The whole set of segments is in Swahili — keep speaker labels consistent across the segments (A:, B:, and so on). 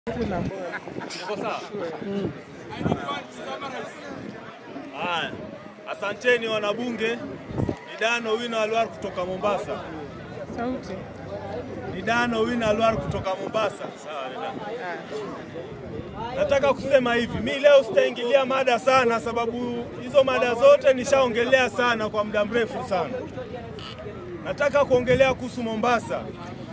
A: Haya, asanteni wanabunge. Ni Dano Wino Alwar kutoka Mombasa.
B: Sauti.
A: Ni Dano Wino Alwar kutoka Mombasa. Sawa, ni Dano. Nataka kusema hivi, mi leo sitaingilia mada sana, sababu hizo mada zote nishaongelea sana kwa muda mrefu sana. Nataka kuongelea kuhusu Mombasa.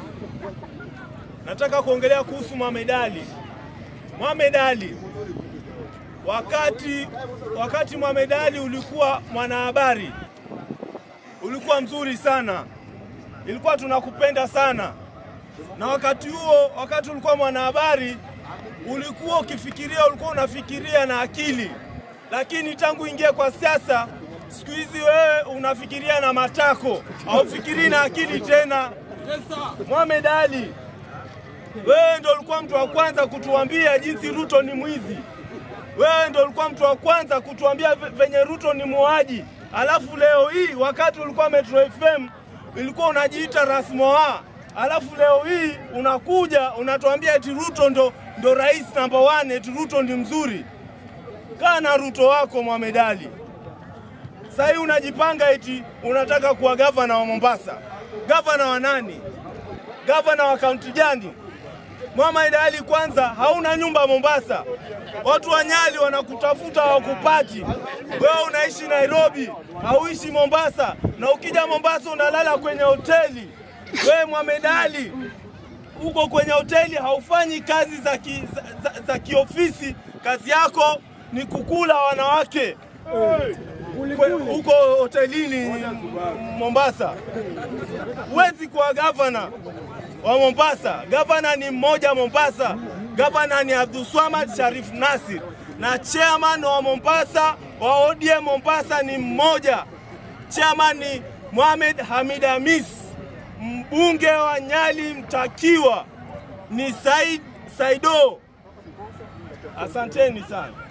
A: Nataka kuongelea kuhusu Mohamed Ali. Mohamed Ali, wakati wakati Mohamed Ali ulikuwa mwanahabari, ulikuwa mzuri sana, ilikuwa tunakupenda sana, na wakati huo, wakati ulikuwa mwanahabari, ulikuwa ukifikiria, ulikuwa unafikiria na akili, lakini tangu ingie kwa siasa, siku hizi wewe unafikiria na matako, haufikirii na akili tena. Mohamed Ali, wewe ndo ulikuwa mtu wa kwanza kutuambia jinsi Ruto ni mwizi. Wewe ndo ulikuwa mtu wa kwanza kutuambia ve- venye Ruto ni muuaji. Alafu leo hii wakati ulikuwa Metro FM ilikuwa unajiita Rasmoa. Alafu leo hii unakuja unatuambia eti Ruto ndo, ndo rais namba one, eti Ruto ndi mzuri. Kaa na Ruto wako Mohamed Ali. Sasa hii unajipanga eti unataka kuwa gavana wa Mombasa. Gavana wa nani? Gavana wa kaunti gani? Mohamed Ali, kwanza hauna nyumba Mombasa, watu wa Nyali wanakutafuta hawakupati. Wewe unaishi Nairobi, hauishi Mombasa, na ukija Mombasa unalala kwenye hoteli. Wewe Mohamed Ali uko kwenye hoteli, haufanyi kazi za, ki, za, za, za kiofisi. Kazi yako ni kukula wanawake Kwe- huko hotelini Mombasa. Huwezi kuwa gavana wa Mombasa. Gavana ni mmoja Mombasa. Gavana ni Abdulswamad Sharif Nasir na chairman wa Mombasa wa ODM Mombasa ni mmoja. Chairman ni Mohamed Hamid Hamis. Mbunge wa Nyali mtakiwa ni Said Saido. Asanteni sana.